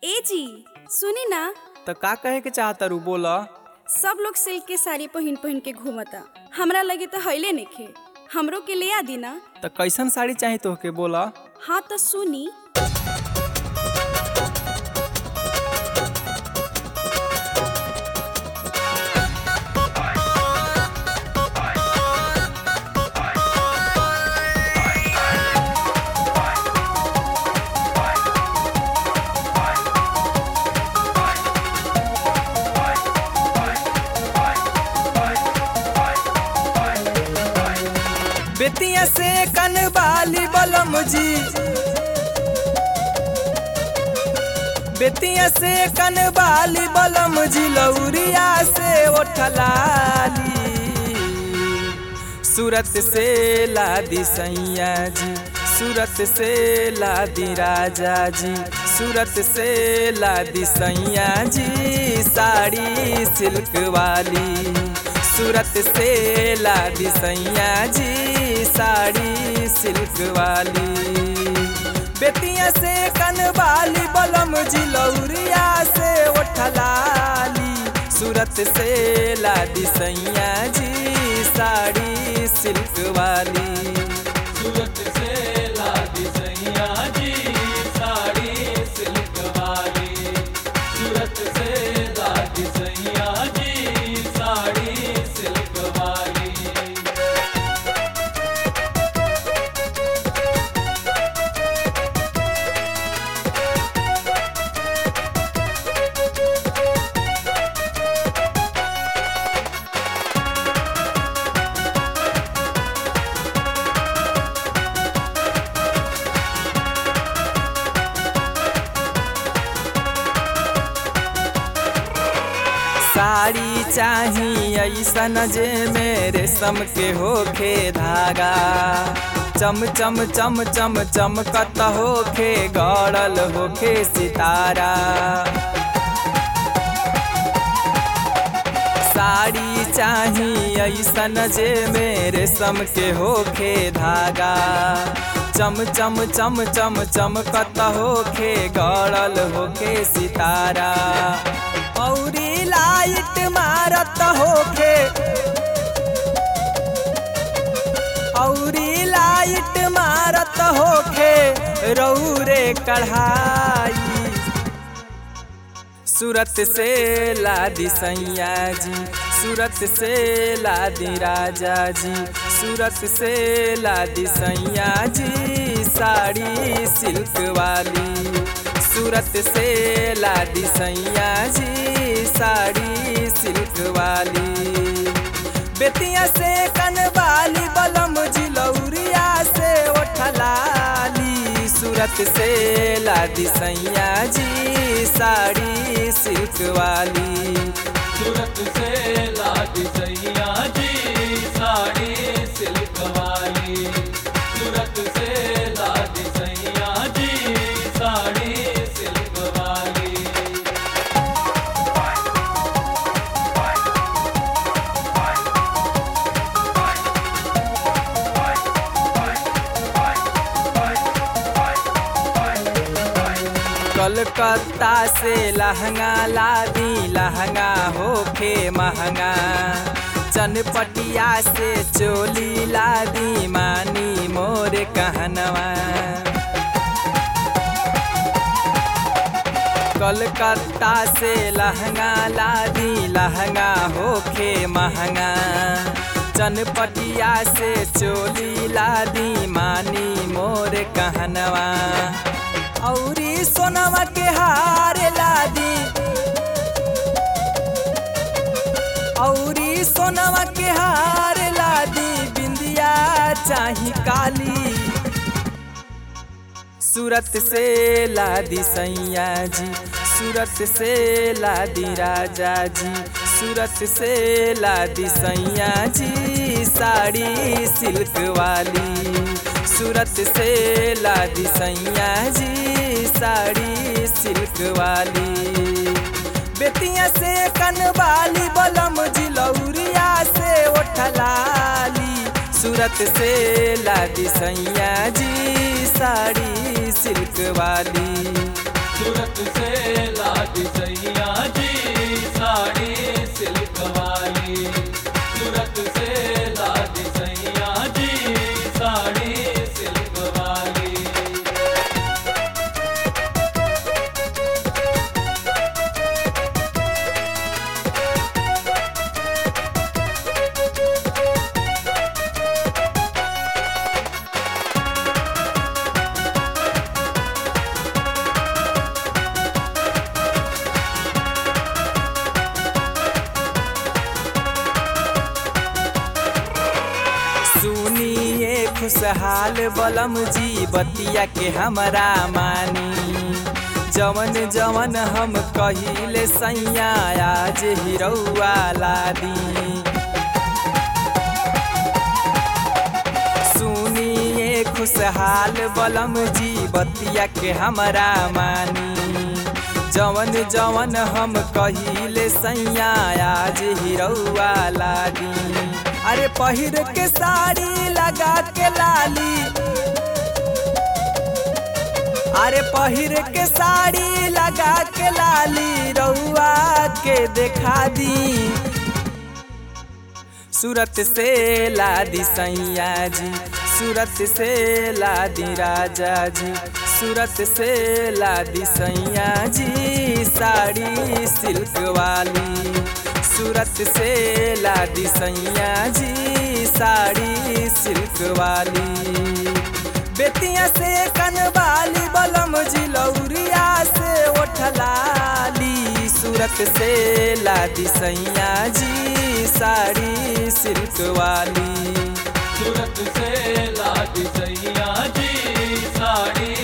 ए जी सुनी ना त का कहे के चाहता रू बोला सब लोग सिल्क के साड़ी पहिन पहिन के घूमता हमरा लगे तो हईले नइखे हमरो के ले आ दी ना त कैसन साड़ी चाही तोहके बोला हाँ तो सुनी बेतिया से कनवाली बलम जी बेतिया से कनवाली बलम जी लौरिया से ओठलाली सूरत से लादी सैया जी सूरत से लादी राजा जी सूरत से लादी सैया जी साड़ी सिल्क वाली सूरत से लादी सैया जी साड़ी सिल्क वाली बेतिया से कनवाली बलम जी लौरिया से ओठलाली सूरत से लादी सैया जी साड़ी सिल्क वाली सूरत से लादी सैया जी साड़ी सिल्क वाली सूरत से लादी सैया जी साड़ी सिल्क वाली साड़ी चाही ऐसन जे मेरे सम के होखे धागा चम चम चम चम चमकत होखे गड़ल होखे सितारा साड़ी चाही ऐसन जे मेरे सम के होखे धागा चम चम चम चम चमकत होखे गड़ल होखे सितारा औरी लाइट मारत होखे औरी लाइट मारत होखे रौरे कढ़ाई सूरत से लादी सैया जी सूरत से लादी राजा जी सूरत से लादी सैया जी साड़ी सिल्क वाली सूरत से लादी सैया जी साड़ी सिल्क वाली बेतिया से कनवाली बलम जी लौरिया से ओठलाली सूरत से लादी सैया जी साड़ी सिल्क वाली सूरत से लादी सैया जी साड़ी सिल्क वाली सूरत से लादी सैया जी साड़ी सिल्क वाली कलकत्ता से लहंगा लादी लहंगा होखे महंगा चनपटिया से चोली लादी मानी मोर कहनवा कलकत्ता से लहंगा लादी लहंगा होखे महंगा चनपटिया से चोली लादी मानी मोर कहनवा औरी सोनवा के हार लादी औरी सोनवा के हार लादी बिंदिया चाही काली सूरत से लादी सैया जी सूरत से लादी राजा जी सूरत से लादी सैया जी साड़ी सिल्क वाली सूरत से लादी सैया जी साड़ी सिल्क वाली बेतिया से कनवाली बलम जी लौरिया से ओठलाली सूरत से लादी सैया जी साड़ी सिल्क वाली सूरत से खुशहाल बलम जी बतिया के हमरा मानी जवन जवन हम कहिले सैया आज हिरौआ लादी सुनिए खुशहाल बलम जी बतिया के हमरा मानी जवन जवन हम कहिले सैया आज हिरौआ लादी अरे पहिर के साड़ी लगा के लाली अरे पहिर के साड़ी लगा के लाली रउआ के देखा दी सूरत से लादी सैया जी सूरत से लादी राजा जी सूरत से लादी सैया जी साड़ी सिल्क वाली सूरत से लादी सैया जी साड़ी सिल्क वाली बेतिया से कनवाली बलम जिलौरिया से ओठलाली सूरत से लादी सैया जी साड़ी सिल्क वाली सूरत से लादी सैया जी साड़ी